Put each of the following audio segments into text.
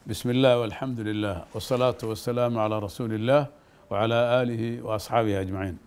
بسم الله والحمد لله والصلاة والسلام على رسول الله وعلى آله وأصحابه أجمعين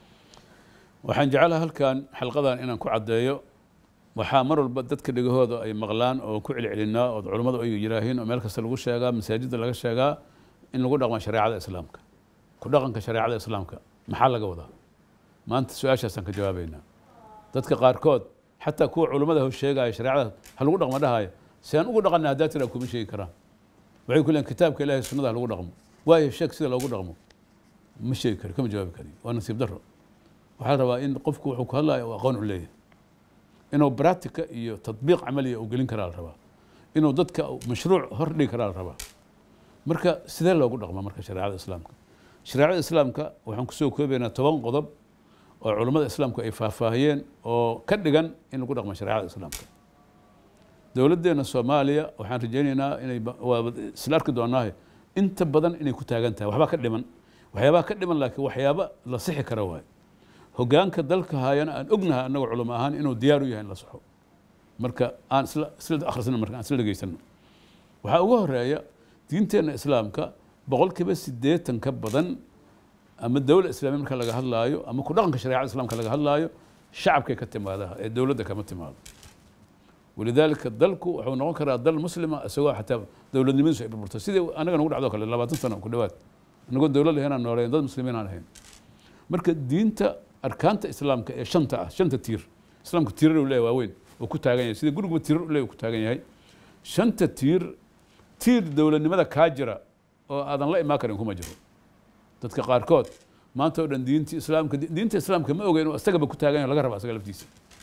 waxaan jeclaha halkan xalqadan inaan ku caddeeyo waxaa mar walba dadka dhegahooda ay maqlaan oo ku celcelinaa oo culummadu ay yidhaahiin oo meel kasta lagu sheegaa masaajidda laga sheegaa in lagu dhaqmo shareecada islaamka ku dhaqanka shareecada islaamka maxaa laga wadaa maanta su-aashaasaan ka jawaabaynaa dadka qaarkood xataa kuwa culummada ho sheegaya shareecada ha lagu dhaqmo dhahaya si aan ugu dhaqana haddaa tiraa kuma sheegi karaan waxay ku leeyiin kitaabka ilahay sunnada ha lagu dhaqmo waayo sheeg sida loogu dhaqmo ma sheegi kari kama jawaabi kari waa nasiib darro waxaa la rabaa in qofku wuxuu ku hadlayo uu aqoon u leeyahay inuu bractica iyo tadbiiq camaliya uu gelin karaa la rabaa inuu dadka mashruuc hor dhigi karaa la rabaa marka sidee loogu dhaqma marka shareecada islaamka shareecada islaamka waxaan kusoo koobaynaa toban qodob oo culummada islaamku ay faahfaahiyeen oo ka dhigan in lagu dhaqmo shareecada islaamka dowladdeena soomaaliya waxaan rajaynaynaa inay waa isla arki doonaahe inta badan inay ku taagan tahay waxbaa ka dhiman waxyaabaha ka dhiman laakiin waxyaaba la sixi kara waayo hogaanka dalka haayana aan ognahay annaga culamo ahaan inuu diyaar u yahay in la saxo marka aan isla isla akhrisano marka aan isla dhegaysano waxaa ugu horeeya diinteenna islaamka boqolkiiba siddeetan ka badan ama dowla islaamiya marka laga hadlaayo ama ku dhaqanka shareecada islaamka laga hadlaayo shacabkay ka timaada ee dowladda kama timaado walidaalika dalku wuxuu noqon karaa dal muslima isagoo xataa dowladnimadiisu ay burburto sidii anaga nagu dhacdo kale labaatan sano ku dhawaad anagoo dowlad lahaynaan nooleyn dad muslimiin aan ahayn marka diinta arkaanta islaamka ee shanta ah shanta tiir islaamku tiirar uu leeyahay waaweyn oo ku taagan yahay sida guriguba tiirar u leeyahay ku taagan yahay shanta tiir tiir dowladnimada kaa jira oo aadan la imaan karin kuma jiro dadka qaarkood maanta oo dhan diinta islaamka diinta islaamka ma oga inuu asagaba ku taagan yahay laga raba asaga laftiisa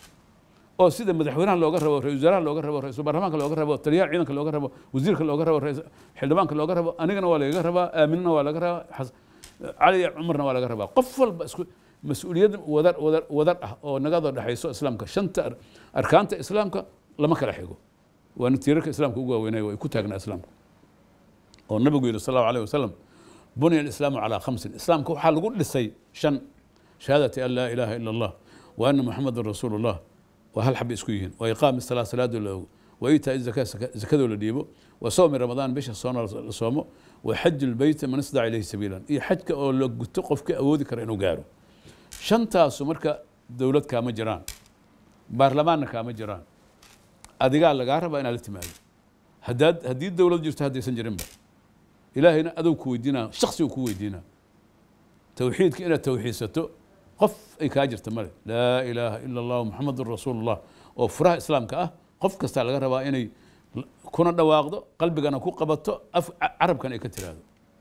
oo sida madaxweynaha looga rabo ra-isul wasaaraha looga rabo ra-isul baarlamaanka looga rabo taliyaha ciidanka looga rabo wasiirka looga rabo xildhibaanka looga rabo anigana waa lagaga rabaa aaminana waa laga rabaa cali cumarna waa laga rabaa qof walba isku mas-uuliyad wadar wadar wadar ah oo nagada dhexayso islaamka shanta arkaanta islaamka lama kala xigo waana tiirarka islaamka ugu waaweynaya ay ku taagnaa islaamka oo nabigu yihi sal allahu alayh wasalam bunya alislaamu calaa khamsin islaamka waxaa lagu dhisay shan shahaadati an laa ilaaha ila allah wa ana muxamadan rasuulu llah waa hal xaba isku yihiin wa iqaami salaa salaadoo la ogo wa itaa zaka zakadoo la dhiibo wa soomi ramadaan bisha soona la soomo wa xaju lbeyta man istadaca ilayhi sabiilan iyo xajka oo la guto qofka awoodi kara inuu gaaro shantaasu marka dowlad kaama jiraan baarlamaanna kaama jiraan adigaa lagaa rabaa inaad la timaado haddaad haddii dowlad jirto haddaysan jirinba ilaahayna adow ku weydiinaa shaksi uu ku weydiinaa towxiidka inaad towxiidsato qof ay kaa jirta male laa ilaaha ila allahu muxamadun rasuulullah oo furaha islaamka ah qof kastaa laga rabaa inay kuna dhawaaqdo qalbigana ku qabato af carabkana ay ka tiraahdo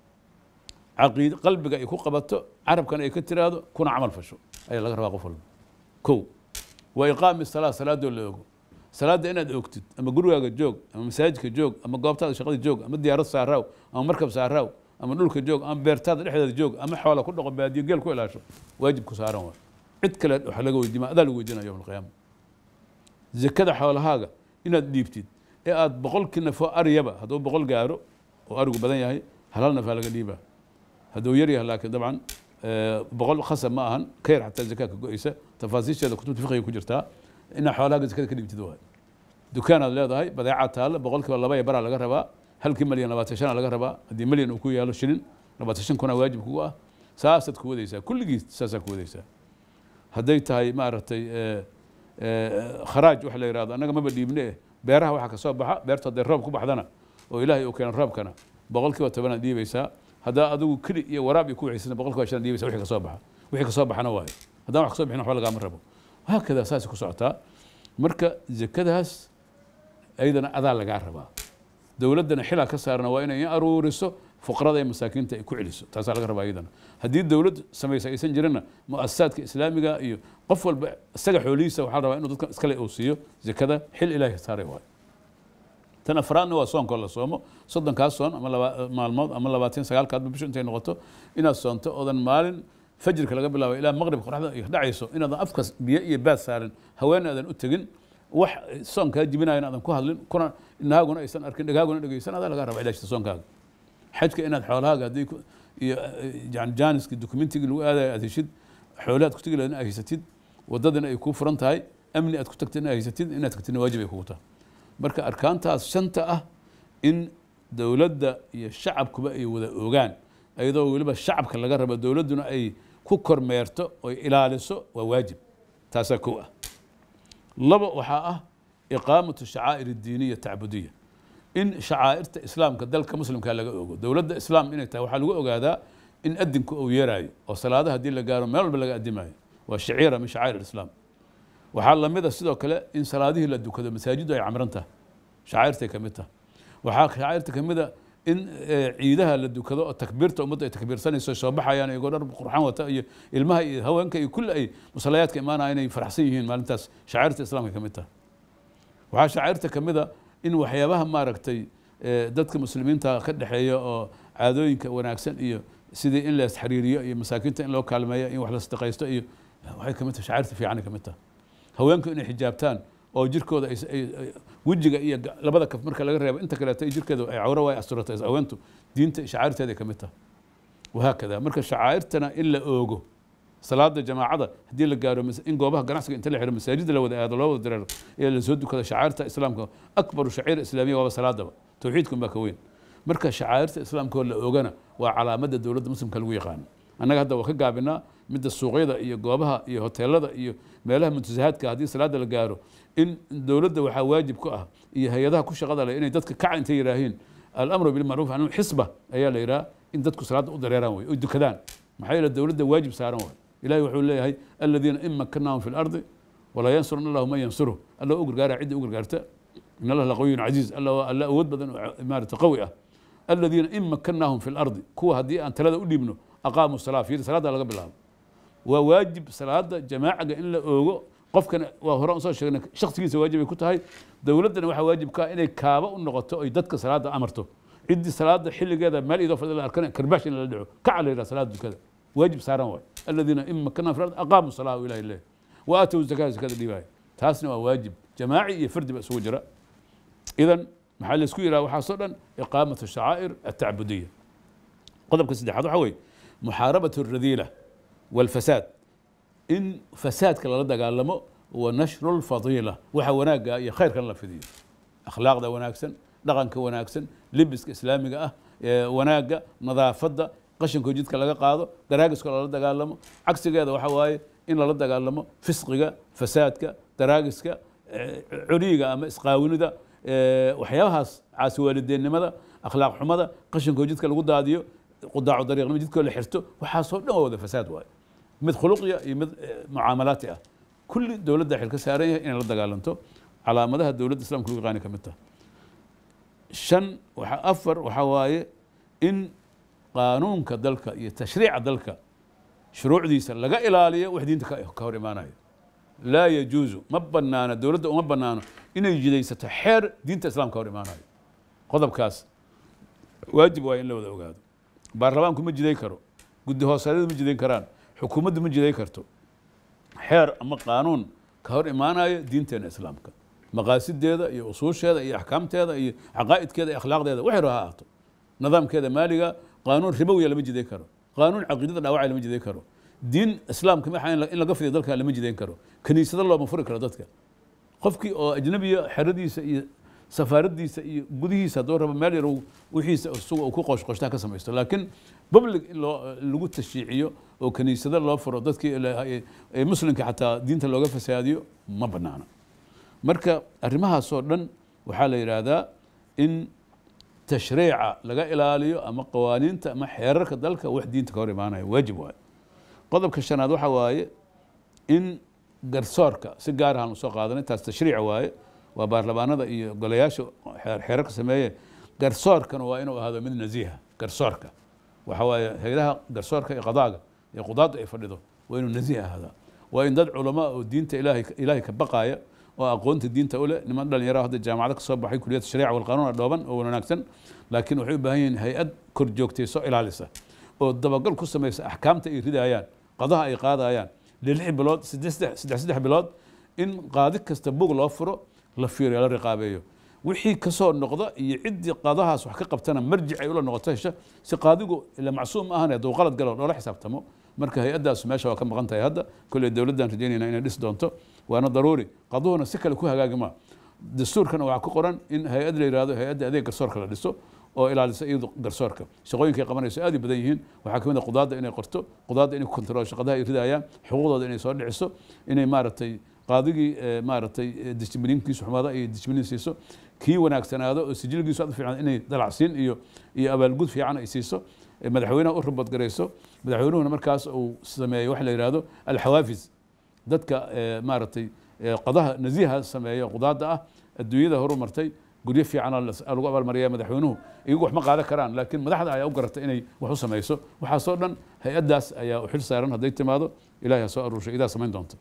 caqiid qalbiga ay ku qabato carabkana ay ka tiraahdo kuna camal fasho ayaa laga rabaa qof walba kow wa iqaami salaa salaadoo la ogo salaadda inaad ogtid ama gurigaaga joog ama masaajidka joog ama goobtaada shaqada joog ama diyaarad saaraaw ama markab saaraaw ama dhulka joog ama beertaada dhexdeeda joog ama xoola ku dhaqo baadiyo geel ku ilaasho waajib ku saaran waay cid kale waxa laga weydiima adaa lagu weydiinaya yowm alqiyaama zakada xoolahaaga inaad dhiibtid ee aad boqolkii nafoo aryaba hadduu boqol gaaro oo arigu badan yahay hal hal nafaa laga dhiibaa hadduu yar yahay laakiin dabcan boqol khasab ma ahan ka yar xataa zakaa ka go-eysa tafaasiisheeda kutubta fiqiga ku jirtaa inaa xoolahaaga zakada ka dhiibtid waay dukaanaad leedahay badeecaad taalla boqolkiiba laba iyo baraa laga rabaa halkii malyan labaatan shanaa laga rabaa haddii malyan uu ku yaalo shilin labaatan shan kuna waajib kugu ah saasaad ku wadaysaa kulligiis saasaa ku wadaysaa hadday tahay maaragtay kharaaj waxa la yihahdo annaga maba dhiibne eh beeraha waxaa ka soo baxa beertu hadday roob ku baxdana oo ilaahay uu keeno roobkana boqolkiiba tobanaad dhiibaysaa haddaa adigu keli iyo waraab iyo ku wixiisana boqolkiiba shan dhiibaysa wixii ka soo baxa wixii ka soo baxana waayo haddaan wax ka soo bixin waxba lagaama rabo haakada saasay ku socotaa marka zakadaas ayadana adaa lagaa rabaa dowladdana xilaa ka saarana waa inay aruuriso fuqarada iyo masaakiinta ay ku celiso taasaa laga rabaa iyadana haddii dowlad samaysa aysan jirinna muasasaadka islaamiga iyo qof walba isaga xoolihiisa waxaa la rabaa inuu dadka iskale uu siiyo zakada xil ilaahi saaray waayo tan afraadna waa soonkoo la soomo soddonkaas soon ama laba maalmood ama labaatan sagaalkaadba bisho intay noqoto inaad soonto oodan maalin fajirka laga bilaabo ilaa maqribka qoraxda ay dhacayso inaadan afkas biyo iyo baad saarin haween aadan u tegin wax soonkaa jibinayan aadan ku hadlin kuna inahaaguna aysan arkin dhagaaguna dhegeysan adaa laga raba ilaashta soonkaaga xajka inaad xoolahaaga haddii iyo yani jaaniski dokumentigii lagu aadayo aad heshid xoolahaad ku tegi lahayd aad haysatid waddadana ay kuu furan tahay amni aad ku tagtid aad haysatid inaad tagtidna waajib ay kugu tahay marka arkaantaas shanta ah in dowladda iyo shacabkuba ay wada ogaan iyadoo weliba shacabka laga rabo dowladduna ay ku kormeerto oy ilaaliso waa waajib taasaa kow ah laba waxaa ah iqaamatu shacaa'ir addiiniya tacbudiya in shacaa'irta islaamka dalka muslimka laga ogo dowladda islaam inay tahay waxaa lagu ogaadaa in adinku uu yeeraayo oo salaadaha haddii la gaaro meel walba laga addimayo waa shaciira min shacaa'ir alislaam waxaa lamid a sidoo kale in salaadihii la dukado masaajiddu ay camran tahay shacairtay ka mid tahay waxaa shacairta ka mid a in ciidaha la dukado oo takbiirta ummadda ay takbiirsanayso soo baxayaan iyagoo dhar qurxan wata iyo ilmaha iyo haweenka iyo kulli ay musalayaadka imaanaya inay faraxsan yihiin maalintaas shacairta islaamka ka mid tahay waxaa shacairta ka mid a in waxyaabaha maaragtay dadka muslimiinta ka dhexeeya oo caadooyinka wanaagsan iyo sidii in la isxariiriyo iyo masaakiinta in loo kaalmeeyo in wax la sadaqaysto iyo waxay ka mid tahay shacairta fiicanay ka mid tahay haweenku inay xijaabtaan oo jirkooda wejiga iyo labada kaf marka laga reebo inta kaleeto jirkeeda ay cawro way asturata haweentu diinta shacairteeday ka mid tahay wahaakada marka shacairtana in la oogo salaada jamaacada haddii la gaaro in goobaha ganacsiga inta la xiro masaajida la wada aado loo wada dareero ee lasoo dukado shacairta islaamka akbaru shaciir islaamiya waaba salaadaba tawxiidkun baa ka weyn marka shacairta islaamka oo la oogana waa calaamadda dowladda muslimka lagu yaqaano annaga hadda waa ka gaabinaa midda suuqyada iyo goobaha iyo hoteelada iyo meelaha muntasahaadka haddii salaada la gaaro in dowladda waxaa waajib ku ah iyo hay-adaha ku shaqada leh inay dadka kaca intay yidhaahiin alamru bilmacruuf can xisba ayaa la yidhaha in dadku salaada u dareeraan way oy dukadaan maxaa yeele dowladda waajib saaran waay ilahi wuxuu leeyahay aladiina in makanahum fi lardi walaa yansuruna allahu man yansuruh alla u gargaara cidda u gargaarta in allah laqawiyun casiiz alla alla awood badan oo maarata qawi ah aladiina in makanahum fi lardi kuwa haddii aan talada u dhiibno aqaamu salaa fiiri salaada laga bilaabo waa waajib salaada jamaacaga in la oogo qofkana waa hore soo sheegnay shaksigiisa waajib ay ku tahay dowladdana waxaa waajib ka inay kaaba u noqoto oy dadka salaada amarto ciddii salaada xilligeeda meel idoo fadhi la arkana karbaash in lala dhaco kaca la yidhaha salaada dukada waajib saaran waay aladiina in makana fi ard aqaamu salaa u ilahi leh wa aatow zakaa zakada dhiibaayo taasna waa waajib jamaaci iyo fardi ba isugu jira idan maxaa laysku yidhaha waxaasoo dhan iqaamatu shacaa'ir atacbudiya qodobka saddexaad waxaa weeye muxaarabat alradiila والفساد in fasaadka lala dagaalamo wa nashru lfadiila waxa wanaagga iyo khayrkan la fidiyo akhlaaqda wanaagsan dhaqanka wanaagsan libiska islaamiga ah wanaagga nadaafadda qashinkoo jidka laga qaado daraagiska lala dagaalamo cagsigeeda waxa waaye in lala dagaalamo fisqiga fasaadka daraagiska curiyiga ama isqaawinida waxyaabahaas caasi waalideennimada akhlaaq xumada qashinkoo jidka lagu daadiyo qudaacu dariiqnimo jidkoo la xirto waxaasoo dhan waa wada fasaad waaye mid khuluqiya iyo mid mucaamalaati ah kulli dowladda xil ka saaran yahay inay la dagaalanto calaamadaha dowladda islamka lagu yaqaani ka mid taha shan waxa afar waxaa waaye in qaanuunka dalka iyo tashriica dalka shuruucdiisa laga ilaaliyo wax diinta ka hor imaanayo laa yajuusu ma banaano dowladda uma banaano inay jidaysato xeer diinta islamka hor imaanayo qodobkaas waajib waa in la wada ogaado baarlamaanku ma jiday karo guddi hoosadyadu ma jidayn karaan xukuumaddu ma jiday karto xeer ama qaanuun ka hor imaanayo diinteena islaamka maqaasideeda iyo usuusheeda iyo axkaamteeda iyo caqaa'idkeeda iyo akhlaaqdeeda waxay ha ahaato nidaamkeeda maaliga qaanuun ribowiya lama jidayn karo qaanuun caqiidada dhaawacay lama jidayn karo diin islaamka maxa in laga fidiyo dalka lama jidayn karo kaniisado looma furi karo dadka qofkii oo ajnabiya xeradiisa iyo safaaradiisa iyo gudihiisa hadduu rabo meel yar wixiisa isaga uu ku qoshqoshtaa ka samaysto laakiin public in loo lagu tashiiciyo oo kaniisado loo furo dadkii muslimka xataa diinta looga fasaadiyo ma banaana marka arrimahaasoo dhan waxaa la yidhaahdaa in tashriica laga ilaaliyo ama qawaaniinta ama xeerarka dalka wax diinta ka hor imaanaya waajib waaye qodobka shanaad waxa waaye in garsoorka si gaar ahaan usoo qaadanay taas tashriic waaye waa baarlamaanada iyo golayaasha xeerarka sameeye garsoorkana waa inuu ahaado mid nasiiha garsoorka waxa waaye hayadaha garsoorka iyo qadaaga iyo qudaadda ay fadhido waa inuu nasiih ahaadaa waa in dad culamaa oo diinta ilaahay ilaahay ka baqaaya oo aqoonta diinta u leh niman dhalinyaro hadda jaamacado ka soo baxay kuliyadda shariica walqanuuna dhooban oo wanaagsan laakiin waxay u baahan yihiin hay-ad kor joogtayso ilaalisa oo dabagal ku samaysa axkaamta ay ridayaan qadaha ay qaadayaan lix bilood saddex saddex bilood in qaadi kasta bug loo furo la fiiriyo la riqaabeeyo wixii kasoo noqda iyo ciddii qadahaas wax ka qabtana marjic ay ula noqoto hesha si qaadigu ila macsuum ma ahan hadduu qalad galo loola xisaabtamo marka hay-addaas meesha waa ka maqan tahay hadda kolley dowladdan rajaynayna inay dhis doonto waana daruuri qaduhuna si kale ku hagaagima dastuurkana waxaa ku qoran in hay-ad la yihahdo hay-adda adeeg garsoorka la dhiso oo ilaalisa iyadu garsoorka shaqooyinkay qabanayso aad u badan yihiin waxaa ka mid a qudaadda inay qorto qudaadda inay kontrol shaqadaha ay ridayaan xuquuqdooda inay soo dhiciso inay maaragtay qaadigii maaragtay disjibliinkiisu xumaada ay disjibliin siiso kii wanaagsanaado oo sijilgiisu aad u fiican inay dalacsiin iyo iyo abaalgud fiican ay siiso madaxweynaha u ribadgarayso madaxweynuhuna markaas uu sameeyo waxa la yidhahdo alxawaafis dadka maaragtay qadaha nasiiha sameeya qudaadda ah adduunyada horumartay guryo fiicana lagu abaalmariya madaxweynuhu iyagu wax ma qaadan karaan laakiin madaxda ayaa u garatay inay wax u samayso waxaasoo dhan hay-addaas ayaa u xil saaran hadday timaado ilahay ha soo aruurshay idaa samayn doonta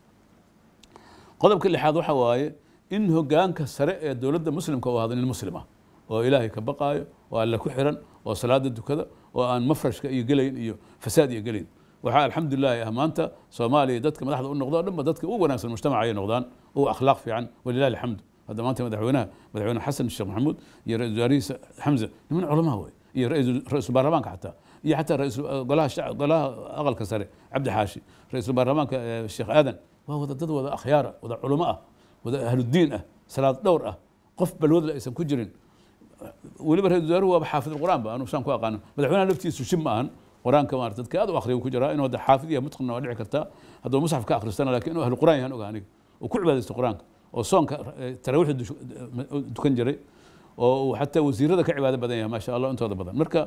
qodobka lixaad waxa waaye in hogaanka sare ee dowladda muslimka uu ahdo nin muslim ah oo ilaahay ka baqaayo oo alle ku xiran oo salaada dukada oo aan mafrashka iyo gelayn iyo fasaad iyo gelayn waxaa alxamdulilahi ah maanta soomaaliya dadka madaxda u noqdo o dhanba dadka ugu wanaagsan mujtamaca ay noqdaan u akhlaaq fiican walilahi alxamdu hadda maanta madaxweynaha madaxweyne xasan sheekh maxamuud iyo ra-isul wasaarihiisa xamza niman culamaa wey iyo ra-isul baarlamaanka xataa iyo xataa golaha golaha aqalka sare cabdi xaashi ra-isul baarlamaanka sheekh aadan waa wada dad wada akhyaara wada culamo ah wada ahludiin ah salaad dhowr ah qof balwadle aysan ku jirin weliba ra-isul wasaaruhu waaba xaafid qur'aan ba anu saan ku aqaano madaxweynaha laftiisu shib ma ahan qur-aanka maarata dadka aad u akhriya ku jiraa inuu hadda xaafid iyo mutqinna waa dhici kartaa hadduu musxaf ka akhristana lakin inuu ahlu qur'aan yahan oga aniga oo ku cibaadaysto qur-aanka oo soonka taraawiixda dukan jiray oo uu xataa wasiirada ka cibaado badan yahay maasha allah intooda badan marka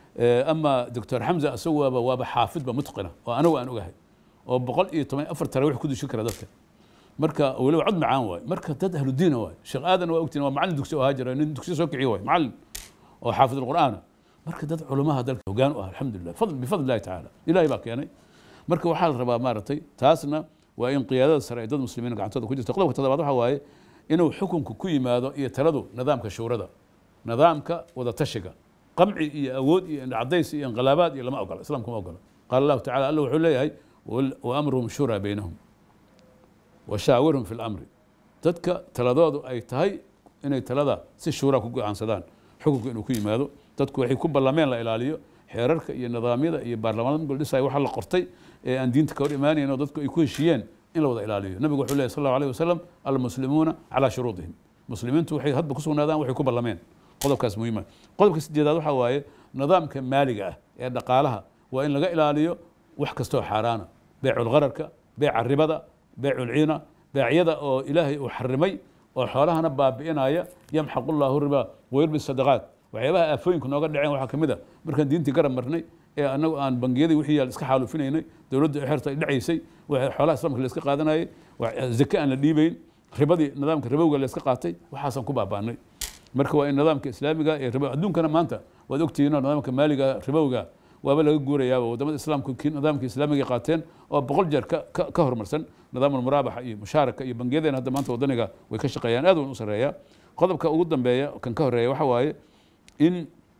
ama doctor xamza isagu waaba waaba xaafidba mutqina oo anagu aan ogahay oo boqol iyo toban afar taraawiix ku dushin kara dadka marka weliba cod macaan waay marka dad ahlu diina waay sheekh aadan waa ogtiin waa macallin dugsi oo ahaa jira nin dugsi soo kiciyo waay macallin oo xaafid alqur'aana marka dad culamaha dalka hogaan u ah alxamdulilah fadl bifadl illahi tacaala ilahay baa keenay marka waxaa la rabaa maaragtay taasna waa in qiyaadada sare ay dad muslimiin gacantooda ku jirta qodobka toddobaad waxa waaye inuu xukunku ku yimaado iyo taladu nidaamka shuurada nidaamka wada tashiga qamci iyo awood iyo cadays iyo inqilaabaad iyo lama ogola islaamku ma ogola qaala allahu tacala alla wuxuu leeyahay wa amruhum shuraa baynahum washaawirhum fi lamri dadka taladoodu ay tahay inay talada si shuura ku go-aansadaan xukunka inuu ku yimaado dadku waxay ku ballameen la ilaaliyo xeerarka iyo nidaamyada iyo baarlamaanada goldhisay waxa la qortay ee aan diinta ka hor imaanayn oo dadku ay ku heshiiyeen in la wada ilaaliyo nabigu wuxuu lehy sal allahu alayh wasalam almuslimuuna calaa shuruudihim muslimiintu waxay hadba ku sugnaadaan waxay ku ballameen qodobkaas muhiima qodobka sideedaad waxaa waaye nidaamka maaliga ah ee dhaqaalaha waa in laga ilaaliyo wax kastoo xaaraana beeculgararka beeca ribada beeculciina beecyada oo ilaahay uu xarimay oo xoolahana baabi'inaya yamxaqu llahu riba wayurbi sadaqaat waxyaabaha aafooyinku nooga dhaceen waxaa ka mid a markaan diintii garab marnay ee anagu aan bangiyadii wixii yaal iska xaalufinaynay dowladda xerta ay dhacaysay xoolaha islamka la iska qaadanayay zake aan la dhiibayn ribadii nidaamka ribowga la iska qaatay waxaasaan ku baabaanay marka waa in nidaamka islaamiga ee ribo adduunkana maanta waad ogtihiinoo nidaamka maaliga ribowga waaba laga guurayaaba wadamada islaamku kii nidaamka islaamiga qaateen oo boqol jeer ka horumarsan nidaam almuraabaxa iyo mushaaraka iyo bangiyadeen hadda maanta wadaniga way ka shaqeeyaan aad wan u sareeya qodobka ugu dambeeya kan ka horeeya waxa waaye in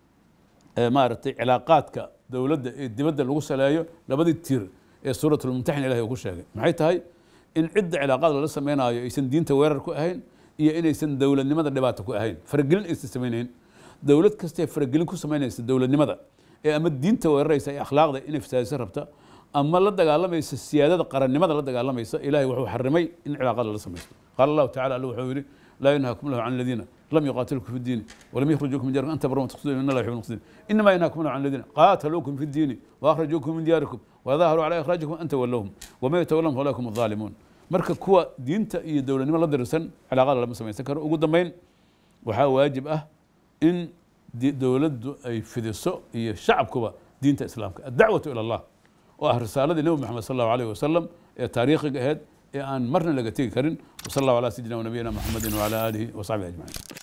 maaragtay cilaaqaadka dowladda ee dibadda lagu saleeyo labadii tiir ee suurat lmumtaxin ilahi uu ku sheegay maxay tahay in cidda cilaaqaad lala sameynaayo aysan diinta weerar ku ahayn iyo inaysan dowladnimada dhibaato ku ahayn faragelin aysan samaynayn dowlad kastee faragelin ku samaynaysa dowladnimada ee ama diinta weeraraysa ee akhlaaqda inay fasaadiso rabta ama la dagaalamaysa siyaadada qarannimada la dagaalamaysa ilahay wuxuu xarimay in cilaaqaad lala samaysto qaala allahu tacala alla wuxuu yidhi laa yanhaakum lahu can aladiina لم يقاتلوكم في الدين ولم يخرجوكم من دياركم أن تبروا وتقتلوا إن الله يحب المقتدين إنما ينهاكم الله عن الذين قاتلوكم في الدين وأخرجوكم من دياركم وظاهروا على إخراجكم أن تولوهم وما يتولون فأولئك هم الظالمون marka kuwa diinta iyo dowladnimo la dirsan cilaaqada lama samaysan karo ugu dambeyn waxaa waajib ah in dowladdu ay fidiso iyo shacabkuba diinta islaamka addacwatu ila allah oo ah risaaladii nebi moxamed sal allahu alayh wasalam ee taariikhiga ahayd ee aan marna laga tegi karin wasal allahu ala sayidina wanabiyina muxamedin wala aalihi wasaxbihi ajmaciin